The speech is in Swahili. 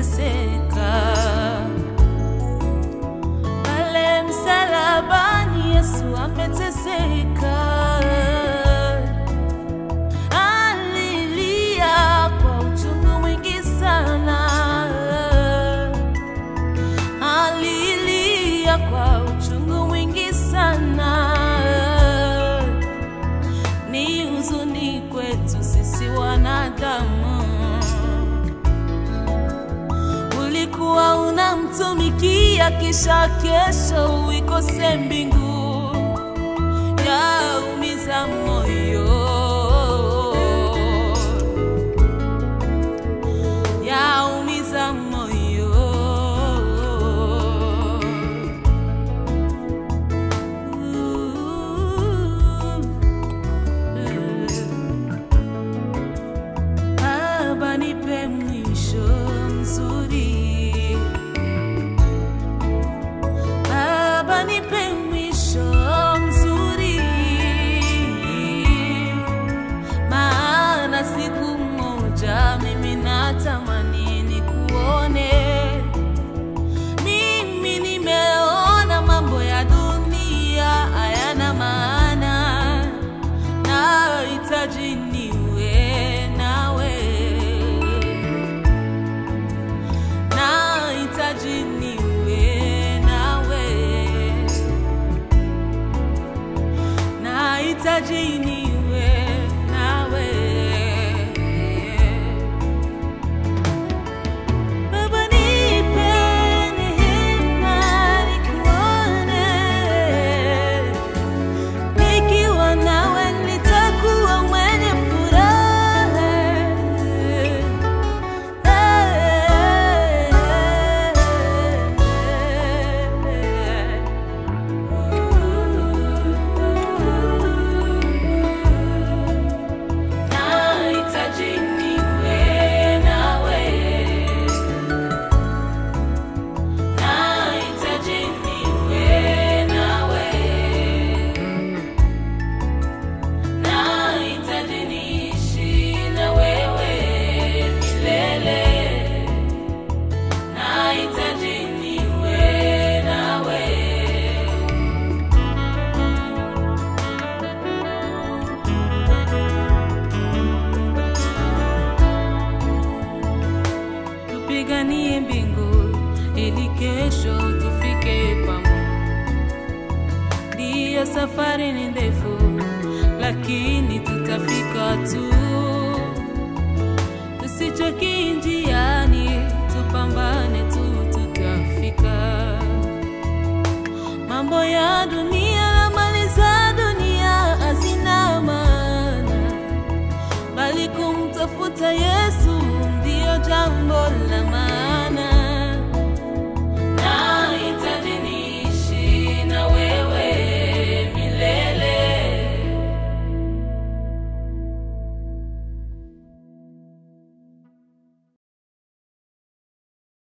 kuteseka. Pale msalabani Yesu ameteseka, alilia kwa uchungu mwingi sana, alilia kwa uchungu mwingi sana. Ni huzuni kwetu sisi wanadamu ulikuwa unamtumikia kisha kesho uikose mbingu yaumiza moyo yaumiza moyo Baba nipe mwisho mzuri Baba nipe mwisho mzuri, maana siku moja mimi natamani nikuone. Mimi nimeona mambo ya dunia hayana maana, nahitaji niwe nawe nahitaji niwe nawe, nahitaji niwe nawe. Baba nipe neema nikuone, nikiwa nawe nitakuwa mwenye furaha. Nahitaji niwe nawe, nahitaji niwe nawe, nahitaji niishi na wewe milele, nahitaji niwe nawe. tupiganie mbingu ili kesho tufike pamoja. Ndiyo, safari ni ndefu, lakini tutafika tu. Tusichoki njiani, tupambane tu, tutafika. Mambo ya dunia